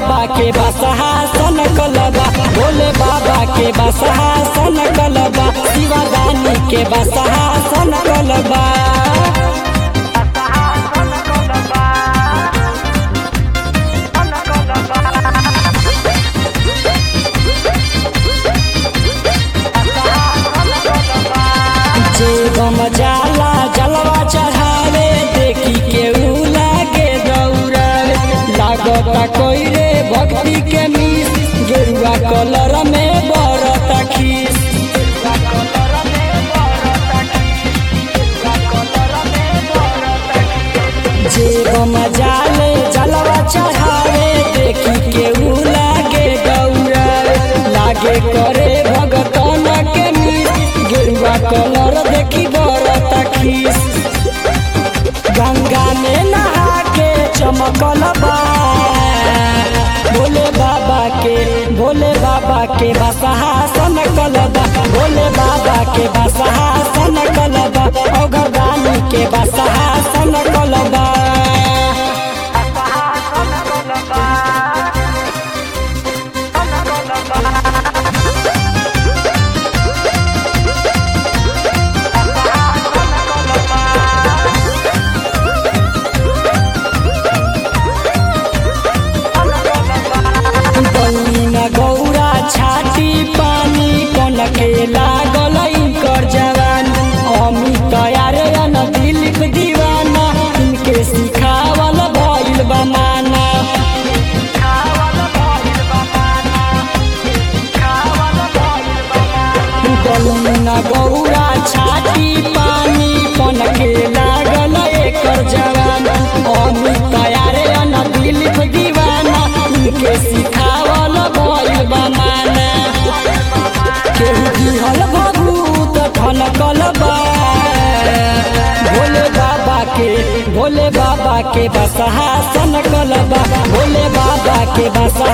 बाबा के बसहा सन कलबा भोले बाबा के बसहा सन कलबा शिवदानी के बसहा सन कलबा जे गम जाला जलवा चढ़ावे देखी के ऊ लागे दौड़ावे लागता कोई रे भक्ति के मीस गेरुआ कलर में बरता खीस जे गम जाले जलवा चढ़ावे देखी के ऊ लागे दौड़ावे लागे करे भगतन के मीस गेरुआ कलर देखी बरता खीस गंगा में नहा के चमकल बा भोले बाबा के भोले बाबा के बसहा सन कलबा भोले बाबा के बसहा सन कलबा औगदानी के बसहा सन कलबा बनिना गौरा छाती पानी कनके लागल कर जवान अमित यारे अन दिलीप दीवाना इनके सिखावल भइल बमाना बनिना गौरा छाती पानी कनके लागल एकर जवान अमित यारे अन दिलीप दीवाना इनके सिखावल भइल बमाना केहू दिहल भभूत ठनकल बा भोले बाबा के भोले बाबा के बसहा सन कलबा भोले बाबा के बसहा